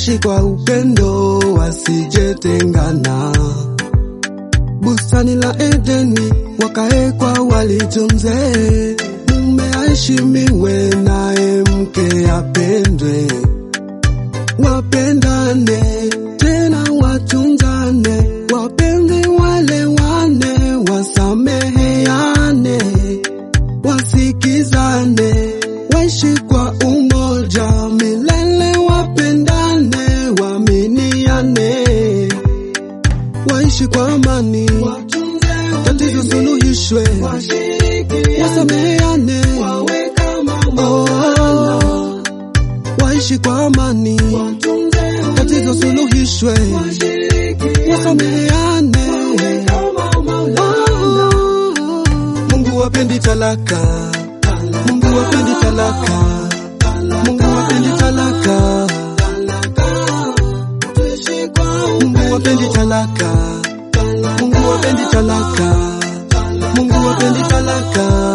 waishi kwa upendo, wasijetengana. Bustani la Edeni wakaekwa walitunze, mume aheshimiwe, naye mke apendwe, wapendane tena watunzane, wapenzi walewane, wasameheane, wasikizane, waishi kwa umoja milele, wapendane, waaminiane, waishi kwa amani, tatizo suluhishwe, wasameheane, oh, waishi kwa amani, tatizo suluhishwe, wasameheane. Oh, Mungu wapendi talaka, Mungu wapendi talaka, Mungu wapendi talaka, Mungu wapendi talaka, Mungu wapendi talaka, Mungu wapendi talaka.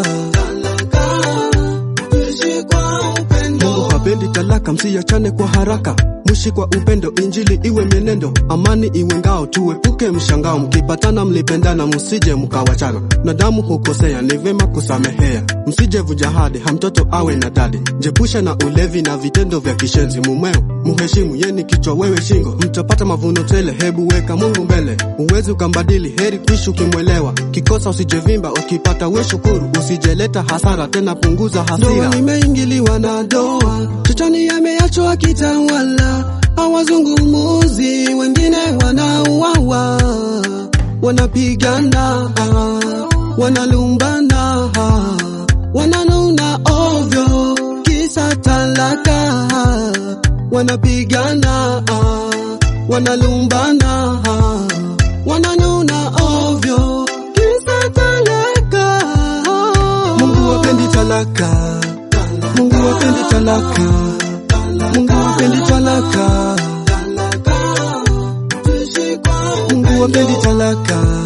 Mungu hapendi talaka, msiachane kwa haraka, mwishi kwa upendo, injili iwe mienendo, amani iwe ngao, tuepuke mshangao, mkipatana mlipendana, msije mkawachana, na damu hukosea, ni vema kusamehea, msije vuja hadi hamtoto awe na dadi, jepushe na ulevi na vitendo vya kishenzi, mumeo muheshimu, yeni kichwa wewe shingo, mtapata mavuno tele, hebu weka Mungu mbele, uwezi ukambadili, heri kuishi ukimwelewa, kikosa usijevimba, ukipata we shukuru, usijeleta hasara tena, punguza hasira. Ndoa imeingiliwa na doa, shetani ameachwa akitawala, hawazungumuzi, wengine wanauawa, wanapigana, wanalumbana, wananuna ovyo, kisa talaka, wanapigana, wanalumbana, wananuna ovyo, kisa talaka. Mungu wapendi talaka, Mungu wapendi talaka, Mungu wapendi talaka, Mungu wapendi talaka,